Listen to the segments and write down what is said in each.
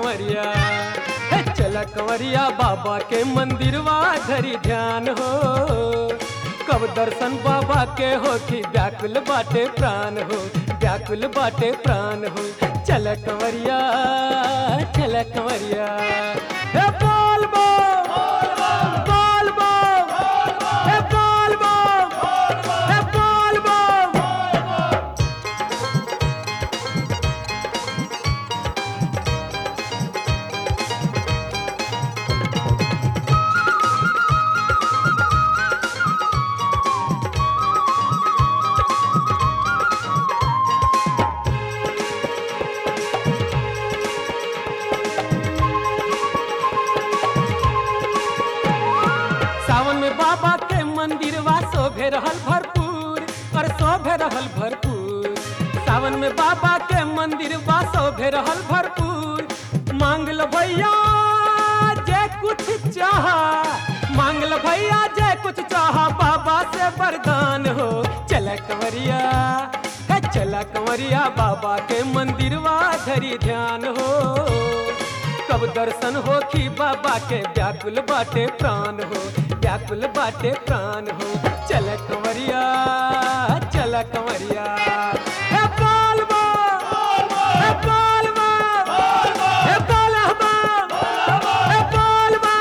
कंवरिया हे चल कंवरिया बाबा के मंदिरवा धरी ध्यान हो कब दर्शन बाबा के होखी व्याकुल बाटे प्राण हो व्याकुल बाटे प्राण हो चल कंवरिया चल कंवरिया हे बोल बो बोल बो हे बोल बो हे बोल बो सावन में बाबा के मंदिरवा शोभे रहल भरपूर और शोभे रहल भरपूर सावन में बाबा के मंदिरवा शोभे रहल भरपूर मांग लो भैया जे कुछ चाह मांग लो भैया जे कुछ चाह बाबा से वरदान हो चल कंवरिया हे चल कंवरिया बाबा के मंदिरवा धरी ध्यान हो कब दर्शन हो कि बाबा के व्याकुल बाटे प्राण हो व्याकुल बाटे प्राण हो चल कंवरिया चल कंवरिया हे बोलबा हे बोलबा हे बोलबा हे बोलबा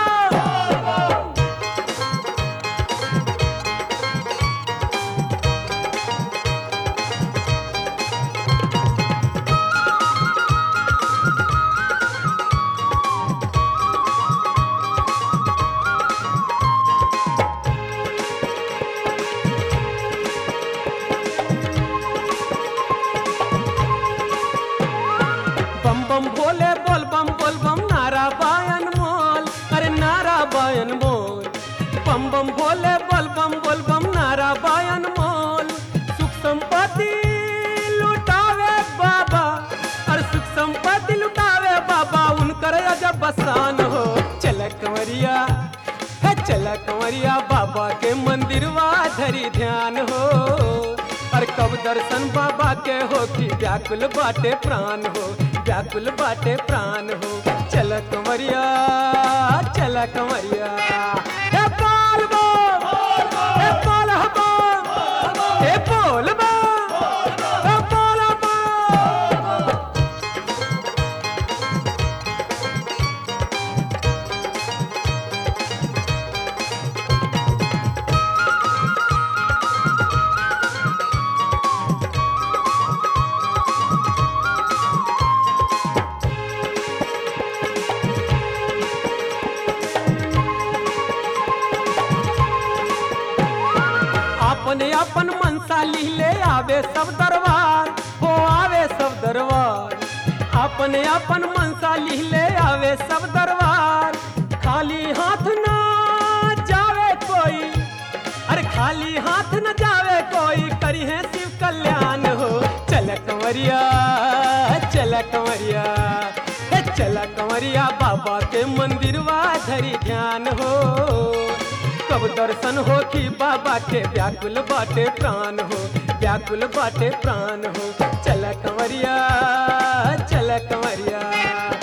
बम बम भोले बोल बम बोल बम नारा बायन मोल अरे नारा बायन मोल बम बम भोले बोल बम बोल बम नारा बायन मोल सुख संपत्ति लुटावे बाबा अरे सुख संपत्ति लुटावे बाबा उनकर अजब बसान हो चल कंवरिया है चल कंवरिया बाबा के मंदिरवा धरी ध्यान हो और कब दर्शन बाबा के हो कि व्याकुल बाटे प्राण हो व्याकुल बाटे प्राण हो चल कंवरिया चल कंवरिया हे बोल बो हे बोल बो हे बोल बो हे बोल बो अपने अपन मनसा लिहले आवे सब दरबार हो आवे सब दरबार अपने अपन मनसा लिहले आवे सब दरबार खाली हाथ ना जावे कोई अरे खाली हाथ न जावे कोई करी है शिव कल्याण हो चल कंवरिया चल कंवरिया हे चल कंवरिया बाबा के मंदिरवा धरी ध्यान हो कब दर्शन हो कि बाबा के व्याकुल बाटे प्राण हो व्याकुल बाटे प्राण हो चल कंवरिया चल कंवरिया